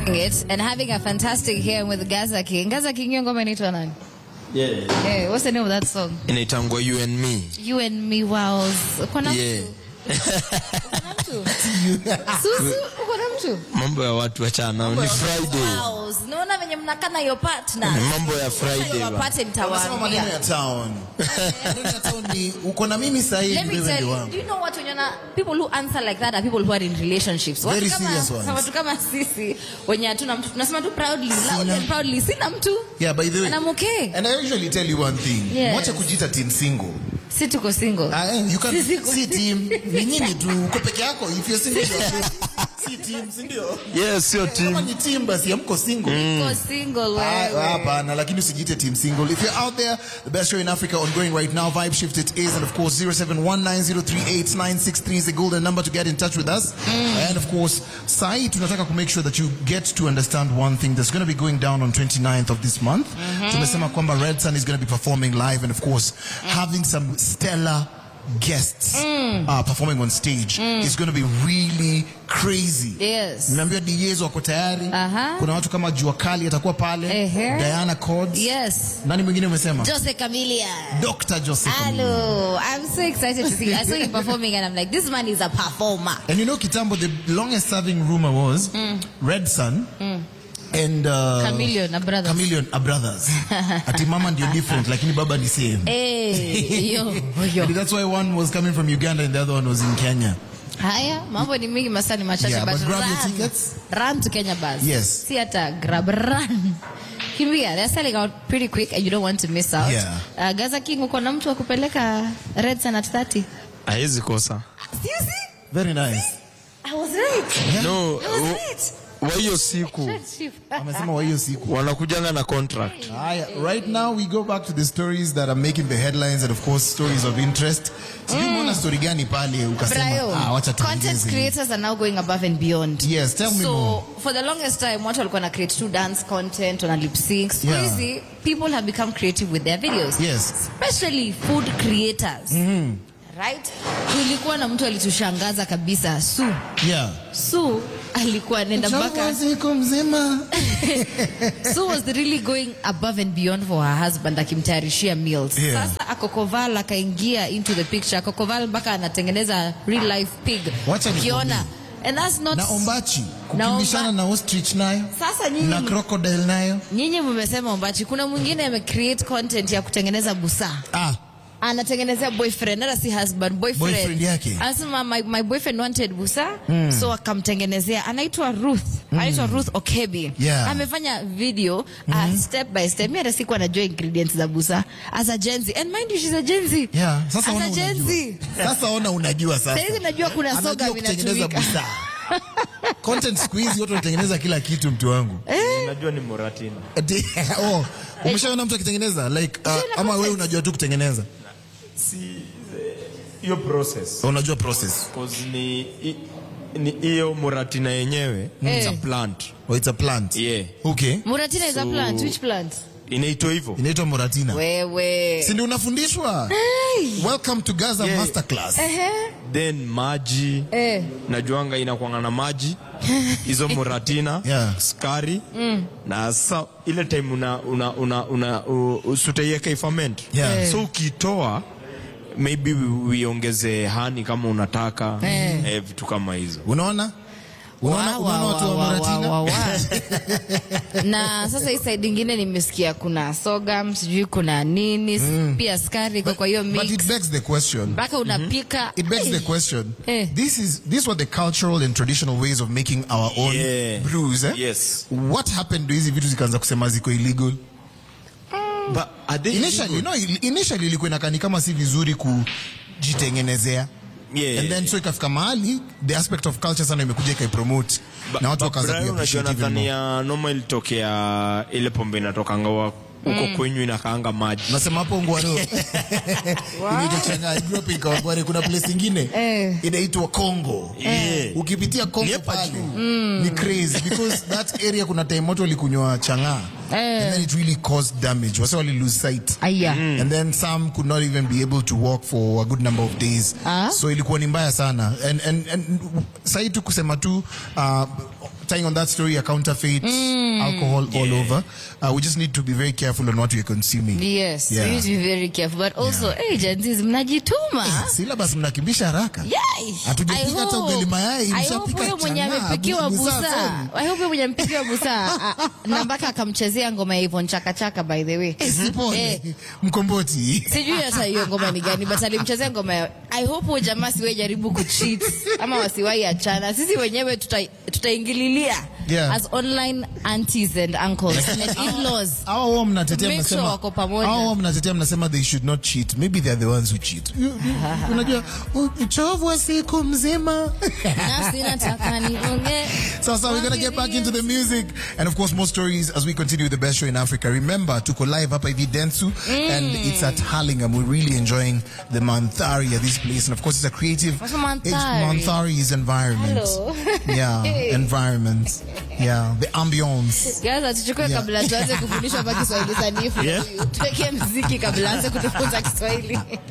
it and having a fantastic here with Gaza King. Gaza King, hiyo ngoma inaitwa nani? Yeah. Hey, what's the name of that song? Inaitangwa you and me. You and me wows. Uko na Yeah. mtu? Uko na mtu? Susu, uko na mtu? Mambo ya watu wachana. Ni Friday. Wows. Naona venye mnakana your partner. Mambo ya Friday. ba. Wapate Unasema maneno nitawaambia. ya town. Maneno ya town ni uko na mimi sahihi Let me wewe tell ndio you, wangu. do you know what when you're people who answer like that are people who are in relationships. Watu Very kama- serious ones. Watu kama sisi wenye hatuna mtu tunasema tu proudly, loud Sina. and proudly, sina mtu. Yeah, by the way. And I'm okay. And I usually tell you one thing. Yes. Mwache kujiita team single. Si tuko single. Ah, eh, you can Sisi- si team. Ni nyinyi tu uko peke yako. If you're single, you're free. si team, si ndio? Yes, sio Kama team. ni team basi hamko single. Tuko single Ah, wewe. Hapana, lakini usijiite team single. If you're out there, the best show in Africa ongoing right now, Vibe Shift it is, and of course 0719038963 is the golden number to get in touch with us. And of course, Sai, tunataka to make sure that you get to understand one thing that's going to be going down on 29th of this month. Tumesema kwamba Red Sun is going to be performing live and of course having some stellar guests uh, performing on stage is going to be really crazy. Yes. Nimeambiwa DJs wako tayari. Aha. Kuna watu kama Jua Kali atakuwa pale. Ehe. Diana Cords. Yes. Nani mwingine umesema? Jose Camilla. Dr. Joseph. Hello. I'm so excited to see. I saw him performing and I'm like, this man is a performer. And you know Kitambo, the longest serving rumor was Red Sun and uh, Chameleon na brothers. Chameleon are brothers. Ati mama ndio different lakini baba ni same. Hey, yo, yo. That's why one was coming from Uganda and the other one was in Kenya. Haya, mambo ni mingi masani machache Yeah, but but grab your run. tickets. Run to Kenya bus. Yes. Si hata grab run. Kimbia, they're selling out pretty quick and you don't want to miss out. Yeah. Uh, Gaza King uko na mtu wa kupeleka Red Sun at 30. Haiwezi kosa. Seriously? Very nice. I was right. No, I was wa- right. wa hiyo siku Amesema wa hiyo siku. wanakujanga na contract. Haya, right now we go back to the stories that are making the headlines and of course stories of interest. Sijui umeona story gani pale ukasema Brayo, ah, wacha content tuongeze. creators are now going above and beyond. Yes, tell me so, more. for the longest time, watu walikuwa na create two dance content, wana lip sync. Siku Yeah. hizi, people have become creative with their videos. Yes. Especially food creators. Right? Kulikuwa na mtu alitushangaza kabisa, Su. Yeah. Su alikuwa anaenda mpaka siku mzima. Sue was really going above and beyond for her husband akimtayarishia meals. Yeah. Sasa Akokoval akaingia into the picture. Akokoval mpaka anatengeneza real life pig. Wacha nikwambie. Ukiona. And that's not na ombachi Na kukimbishana omba- na ostrich nayo Sasa nyinyi na crocodile nayo nyinyi mmesema ombachi. Kuna mwingine ame create content ya kutengeneza busaa. ah, anatengenezea boyfriend hata si husband boyfriend, Boyfriend yake. anasema my, my boyfriend wanted busa so akamtengenezea anaitwa Ruth anaitwa Ruth Okebi Yeah. amefanya video uh, step by step mimi hata sikuwa najua ingredients za busa as a Gen Z and mind you she's a Gen Z yeah. Sasa as ona a Gen unajua. Z Sasa ona unajua sasa. Saizi najua kuna Anajua soga kutengeneza vinatumika. busaa. Content siku hizi watu wanatengeneza kila kitu mtu wangu. Unajua ni Moratina. Ati- oh, umeshaona mtu akitengeneza like uh, ama wewe unajua tu kutengeneza? Si hiyo process. Unajua process. Cause ni i- ni hiyo Moratina yenyewe it's a Eh. plant. Oh, it's a plant. Yeah. Okay. Muratina is a So- plant which plant Inaitwa hivyo. Inaitwa Moratina. wewe Si ndio unafundishwa? Welcome to Gaza Yeah. Masterclass. ehe Then maji eh najuanga inakwanga na maji hizo moratina Yeah. skari na sa ile time una una una, una uh, usutaiweka ifament Yeah. so ukitoa maybe uiongeze hani kama unataka Eh. eh, vitu kama hizo Unaona? Unaona, Wa, unaona wa, watu wa wa, wa, Moratina? wa, wa. na sasa hii side ingine nimesikia kuna sogam sijui kuna nini pia skari iko kwa hiyo But mix it begs the question. mpaka unapika It begs the Ai, question. Eh. This is these were the cultural and traditional ways of making our own Yeah. brews. Eh? Yes. What happened to hizi vitu zikaanza kusema ziko illegal? But are they Initially, illegal? no, initially ilikuwa inakani kama si vizuri kujitengenezea. Yeah. And then so ikafika mahali the aspect of culture sana imekuja ikaipromote Ba- na watu ba- wakaanza Brian, unajua kuappreciate even nadhani more. ya noma ilitokea ile pombe inatokanga wa- huko kwenyu inakaanga maji Nasema hapo Ngwaro. Inaitwa Chang'aa. I grew up in Kawangware. Kuna place ingine Eh. inaitwa Congo. Yeah. Ukipitia Ni Congo hapa pale juu. ni crazy because that area kuna time watu walikunywa chang'aa Eh. and then it really caused damage. Wase wali lose sight. aya And then some could not even be able to walk for a good number of days. Ah. So ilikuwa ni mbaya sana. And, and, and sahi tu kusema tu uh, tying on that story, a counterfeit, alcohol all over. Uh, we just need to be very careful on what we're consuming. Yes, Yeah. we need to be very careful. But also, hey, Gen Zs, mnajituma. Syllabus mnakimbisha haraka. Yai! Hatujapika I hata hope- ugali mayai, I hope mshapika huyo mwenye chang'aa, amepikiwa busaa busaa. sana. I hope huyo mwenye amepikiwa busaa. ah, Na mpaka akamchezea ngoma ya Yvonne Chaka Chaka by the way. Sipone. Eh, Mkomboti. sijui hata hiyo ngoma ni gani but alimchezea ngoma ya I hope huyo jamaa siwe jaribu kucheat ama wasiwahi achana. Sisi wenyewe tuta- tutaingililia Yeah. as online aunties and uncles and in-laws. Hao wao mnatetea Make sure mnasema wako pamoja. hao wao mnatetea mnasema they should not cheat. Maybe they are the ones who cheat. You- you- Unajua u- uchovu wa siku mzima. Nafsi nataka niongee. So, so we're gonna get back into the music and of course more stories as we continue with the best show in Africa. Remember, tuko live hapa hivi Dentsu and it's at Harlingam. We're really enjoying the Manthari at this place and of course it's a creative. What's a Manthari? It's Manthari's environment. Hello. Yeah, environment. Yeah, the ambience. Gaza tuchukue Yeah. kabla tuanze kufundishwa hapa Kiswahili sanifu. Yeah. Tuweke mziki kabla anze kutufunza Kiswahili.